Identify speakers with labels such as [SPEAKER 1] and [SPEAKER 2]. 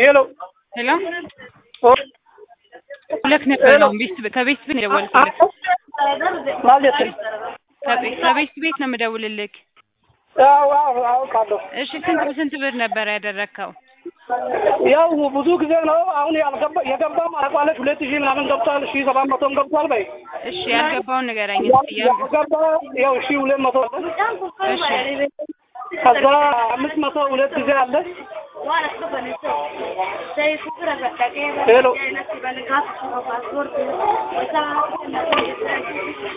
[SPEAKER 1] ሄሎ
[SPEAKER 2] ሄሎ
[SPEAKER 1] ኦ
[SPEAKER 2] ሁለት ነበር ነው ቤት ከቤት ቤት ነው የደወልኩልህ።
[SPEAKER 1] ማለት
[SPEAKER 2] ከቤት ከቤት ቤት ነው የምደውልልህ።
[SPEAKER 1] ያው አዎ አውቃለሁ።
[SPEAKER 2] እሺ ስንት በስንት ብር ነበር ያደረግከው?
[SPEAKER 1] ያው ብዙ ጊዜ ነው አሁን ያልገባ የገባም አቋለች ሁለት ሺህ ምናምን ገብቷል። ሺህ ሰባት መቶም ገብቷል። በይ
[SPEAKER 2] እሺ ያልገባውን ንገረኝ እስኪ። ያ-
[SPEAKER 1] ያልገባ ያው ሺህ ሁለት መቶ አለ።
[SPEAKER 2] እሺ
[SPEAKER 1] ከዛ አምስት መቶ ሁለት ጊዜ አለ። ሄሎ